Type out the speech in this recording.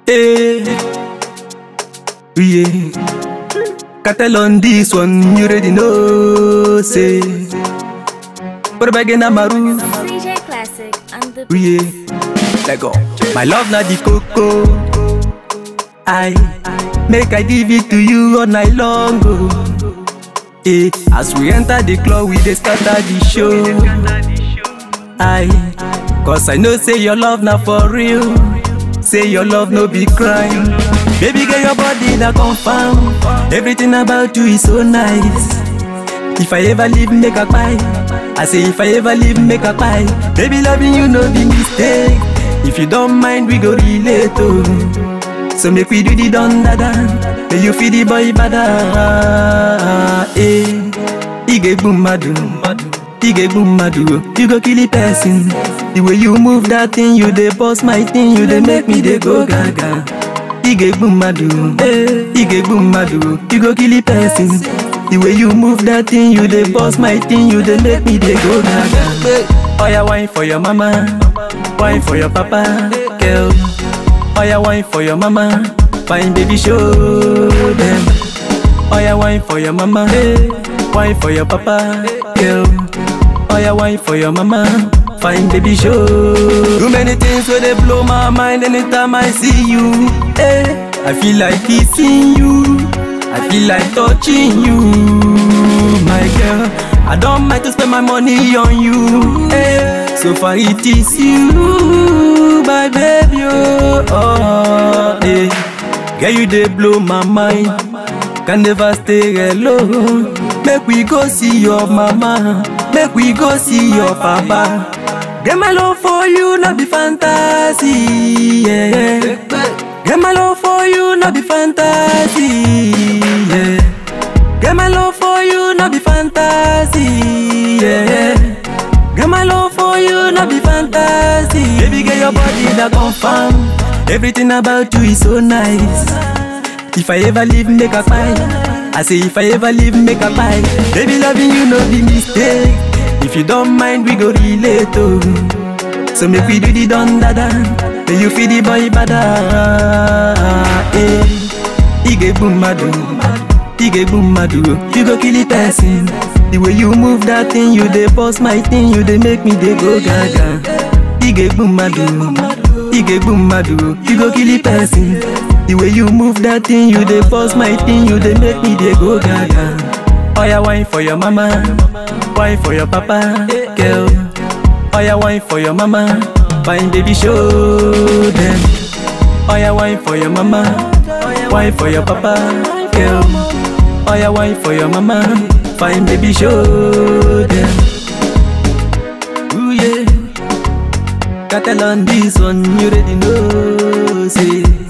Hey, yeah. Cartel on this one, you already know. Say, but again, I'm a roof. CJ Classic and the Yeah, let go. My love na the coco. I make I give it to you all night long. Oh. Eh, as we enter the club, we dey scatter the show. I, cause I know say your love na for real. Say your love no be crime. Baby girl, your body na confirm. Everything about you is so nice. If I ever leave, make a buy. I say if I ever leave, make a buy. Baby, loving you no be mistake. If you don't mind, we go relate oh. So make we do the done dada. May you feel the boy bada. Eh, ige boom madu, ige boom madu. You go kill the person. The way you move that thing, you dey boss my thing. You dey make me dey go gaga. Ige boom madu, eh, ige boom madu. You go kill the person. The way you move that thing, you dey boss my thing. You dey make me dey go gaga. Oya wine for your mama, wine for your papa, girl. Oya wine for your mama, fine baby show them. Oya wine for your mama, wine for your papa, girl. Oya wine for your mama, fine baby show. Too many things where they blow my mind anytime I see you. Eh, I feel like kissing you, I feel like touching you, my girl. I don't mind to spend my money on you. Eh, so far it is you, my baby. Oh, oh eh. Girl, you dey blow my mind. Can never stay alone. Make we go see your mama. Make we go see your papa. Get my love for you, not be fantasy. Yeah. Get my love for you, not be fantasy. Yeah. Get my love for you, not be fantasy. Yeah. Get my love for you, not be fantasy. Baby, get your body that confirm. Everything about you is so nice. If I ever leave, make a buy. I say if I ever leave, make a buy. Baby, loving you no be mistake. If you don't mind, we go relate oh. So make we do the done dada. May you feel the boy bada. Eh, ige boom madu, ige boom madu. You go kill the person. The way you move that thing, you dey boss my thing. You dey make me dey go gaga. Ige boom madu, ige boom madu. You go kill the person. The way you move that thing, you dey boss my thing. You dey make me dey go gaga. Oya wine for your mama, wine for your papa, girl. Oya wine for your mama, fine baby show them. Oya wine for your mama, wine for your papa, girl. Oya wine for your mama, fine baby show them. Ooh yeah, Cartel on this one, you already know, say.